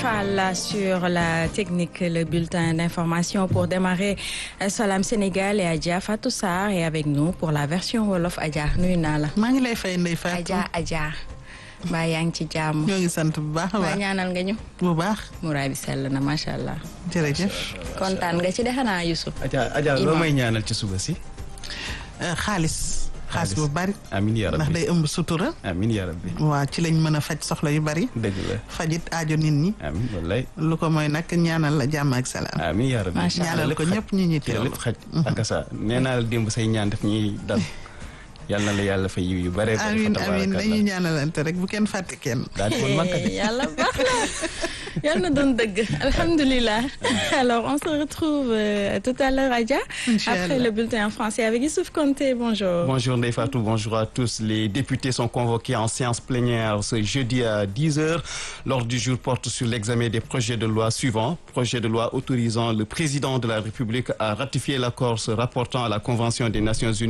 Fall sur la technique, le bulletin d'information pour démarrer Salam Sénégal et Adja Fatou Sarr est avec nous pour la version Wolof Adja nuyu naa la. maa ngi lay fay Ndeye Fatou. Adja Adja. mbaa yaa ngi ci jàmm. ñoo ngi sant bu baax a mbaa baax. ñaanal nga ñu. bu baax. muraay bi sell na macha allah. jërëjëf. kontaan nga ci de xanaa Youssouf. Adja Adja loo may ñaanal ci suba si. xaalis. xaalis bu bari. amiin yaa ndax rabbi day ëmb sutura. amiin yaa rabbi waa ci lañ mën a faj soxla yu bari. dëgg la fajit aajo nit ñi. amiin wallaay lu ko mooy nag ñaanal la jàmm ak salaam. amiin yaa rabbi Macha ñaanal ko ñëpp ñu ñuy ci la teewlu. lépp xaj ak sa nee naa la démb say ñaan daf ñuy dal yàlla na la yàlla fay yiw yu bare bare amiin fa amiin dañuy tabarakallah ñaanalante rek bu kenn fàtte kenn. daal di woon makka de yàlla baax na yàlla na doon dëgg alhamdulilah alors on se retrouve euh, tout à l'heure Adja Inch'Allah. après le bulletin en français avec Youssouf Konté bonjour Bonjour Ndeye Fatou, bonjour à tous. Les députés sont convoqués en séance plénière ce jeudi à 10h. L'ordre du jour porte sur l'examen des projets de loi suivants. Projet de loi autorisant le président de la République à ratifier l'accord se rapportant à la Convention des Nations Unies